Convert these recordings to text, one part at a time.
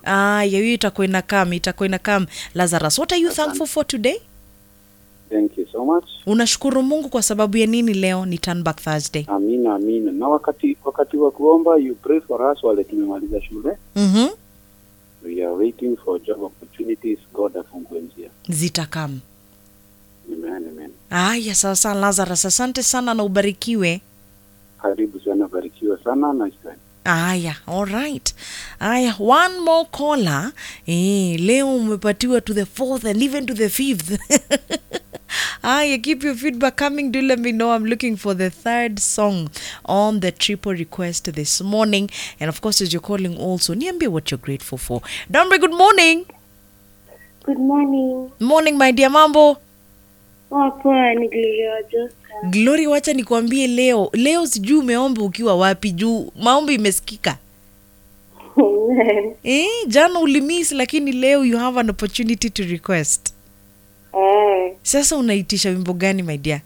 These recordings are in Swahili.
aya hiyo itakuwa inakam itakuwa inakam lazarus what are you thankful for today Thank you so much. unashukuru mungu kwa sababu ya nini leo ni turn back thursday Amina, amina. Na wakati wakati wa kuomba you pray for us wale tumemaliza shule. mm-hmm. We are waiting for job opportunities. God afungue njia. zitakam Amen, amen. aya sawa sawa lazarus asante sana na ubarikiwe Karibu sana, barikiwa sana na Israel. aya alright aya one more caller eh, leo umepatiwa to the fourth and even to the fifth aya keep your feedback coming do let me know i'm looking for the third song on the triple request this morning and of course as you're calling also niambie what you're grateful for Dombe, good morning Good morning. morning my dear mambo Poa poa, ni Gloria Joska. glory wacha nikuambie leo leo sijui umeomba ukiwa wapi juu maombi imesikika Amen. eh, jana ulimiss lakini leo you have an opportunity to request Eh, sasa unaitisha wimbo gani my dear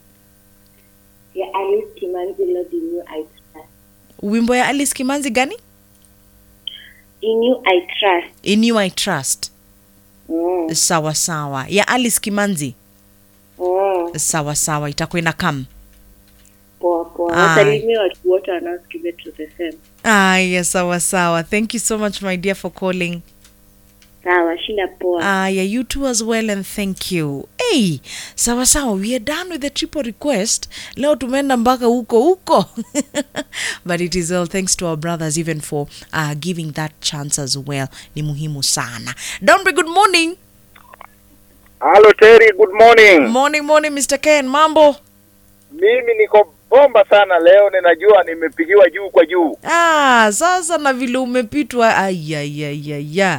ya Alice Kimanzi Lord in you I trust. wimbo ya alice kimanzi gani In you I trust. in you i trust Mm. sawa sawa ya alice kimanzi Mm. sawa sawa itakuwa ina kam Poa poa. Aye. Wasalimie watu wote wanaosikiza to the same. aya sawa sawa thank you so much my dear for calling Sawa, shinda poa. aya you too as well and thank you hey sawa sawa we are done with the triple request leo tumeenda mpaka huko huko but it is all thanks to our brothers even for uh, giving that chance as well ni muhimu sana dombe good morning Halo Terry, good morning. morning morning mr ken mambo Mimi niko bomba sana leo, ninajua nimepigiwa juu kwa juu. ah sasa na vile umepitwa ayayayaya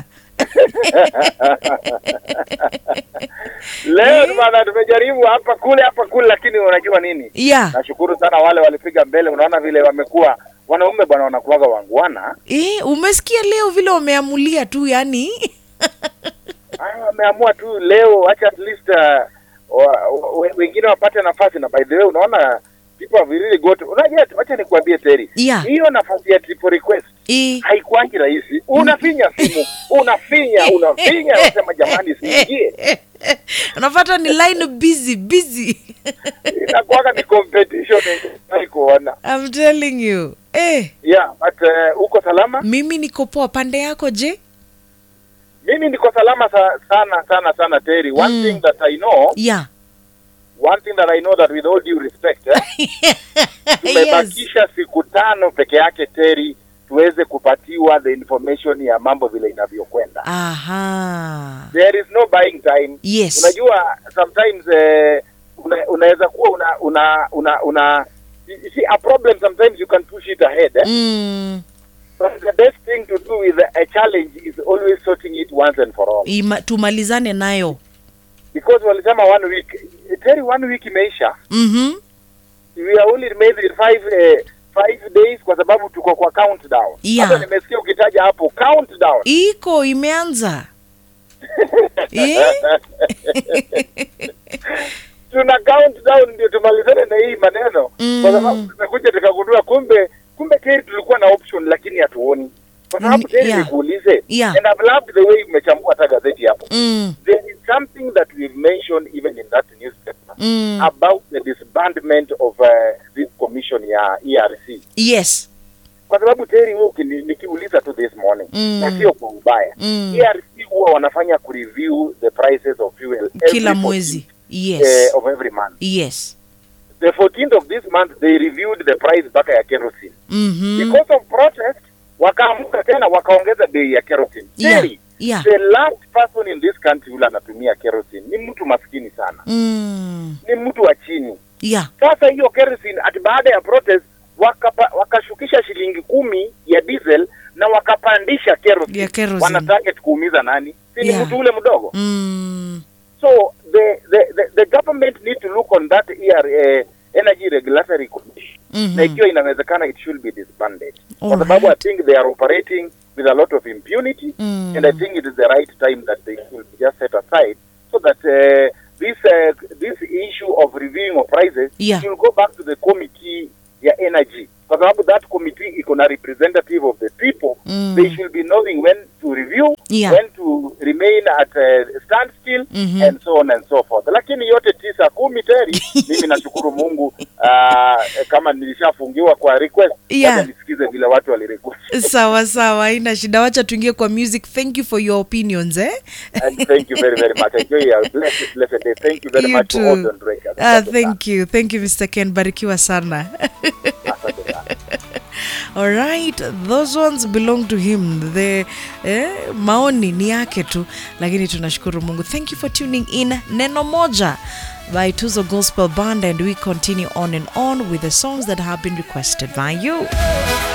Leo ni maana tumejaribu hapa kule hapa kule, lakini unajua nini? yeah Nashukuru sana wale walipiga mbele. Unaona vile wamekuwa wanaume bwana, wanakuwaga wangwana. eh, umesikia leo vile wameamulia tu yani Ah, Wameamua tu leo, acha at least uh, wa- wa- wengine wapate nafasi. Na by the way, unaona people have really got. Unajua, acha nikuambie Terry, Yeah. hiyo nafasi ya triple request eh, haikuangi rahisi. Unafinya simu, unafinya, unafinya, unasema jamani, siingie. unapata ni line busy busy Inakuwaga ni competition yenye kuona. I'm telling you eh, Yeah, but uh, uko salama? mimi niko poa pande yako je Mimi niko salama sa, sana sana sana Terry. One Mm. thing that I know, yeah one thing that I know that with all due respect, eh, yes. tumebakisha siku tano peke yake Terry tuweze kupatiwa the information ya mambo vile inavyokwenda. aha There is no buying time. yes unajua sometimes eh, una, unaweza kuwa una una una una you see a problem sometimes you can push it ahead eh? mm, but the best thing to do with a challenge is always sorting it once and for all ima, tumalizane nayo because walisema one week teri one week imeisha mm-hmm. we are only maybe five eh, five days kwa sababu tuko kwa countdown Yeah. hata nimesikia ukitaja hapo countdown iko imeanza eh? tuna countdown ndio tumalizane na hii maneno Mm. kwa sababu tumekuja tukagundua kumbe kumbe teri tulikuwa na option lakini hatuoni kwa sababu Mm, teri yeah. nikuulize Yeah. and I've loved the way umechambua hata gazeti hapo mm, there is something that we've mentioned even in that newspaper mm. about the disbandment of uh, this commission ya ERC yes kwa sababu teri wewe ukini- nikiuliza tu this morning Mm. na sio kwa ubaya Mm. ERC huwa wanafanya kureview the prices of fuel every kila 14th, mwezi eh, yes of every month yes the 14th of this month they reviewed the price mpaka ya kerosene mm-hmm. because of protest wakaamuka tena wakaongeza bei ya kerosene yeah Terry, yeah the last person in this country yule anatumia kerosene ni mtu maskini sana mm. ni mtu wa chini yeah sasa hiyo kerosene ati baada ya protest wakapa, wakashukisha shilingi kumi ya diesel na wakapandisha kerosene Ya kerosene. wana target kuumiza nani si ni Yeah. mtu ule mdogo mm. So the, the, the, the government need to look on that ER, uh, energy regulatory commission Mhm. na ikiwa inawezekana it should be disbanded kwa Alright. sababu I think they are operating with a lot of impunity Mm. and I think it is the right time that they should be just set aside so that uh, this uh, this issue of reviewing of prices Yeah. should go back to the committee ya energy kwa sababu that committee iko na representative of the people Mm. they should be knowing when to review Yeah. when to remain at uh, standstill Mhm. and so on and so forth lakini yote tisa kumi teri mimi nashukuru mungu uh, kama nilishafungiwa kwa request Yeah. wacha nisikize vile watu walirequest sawa sawa haina shida wacha tuingie kwa music thank you for your opinions eh? and thank you very very much enjoy your blessed, blessed day thank you very You much too. for all the breakers Ah, Asante sana. thank you thank you mr ken barikiwa sana Asante sana. all right those ones belong to him the eh, maoni ni yake tu lakini tunashukuru mungu thank you for tuning in neno moja by tuzo gospel band and we continue on and on with the songs that have been requested by you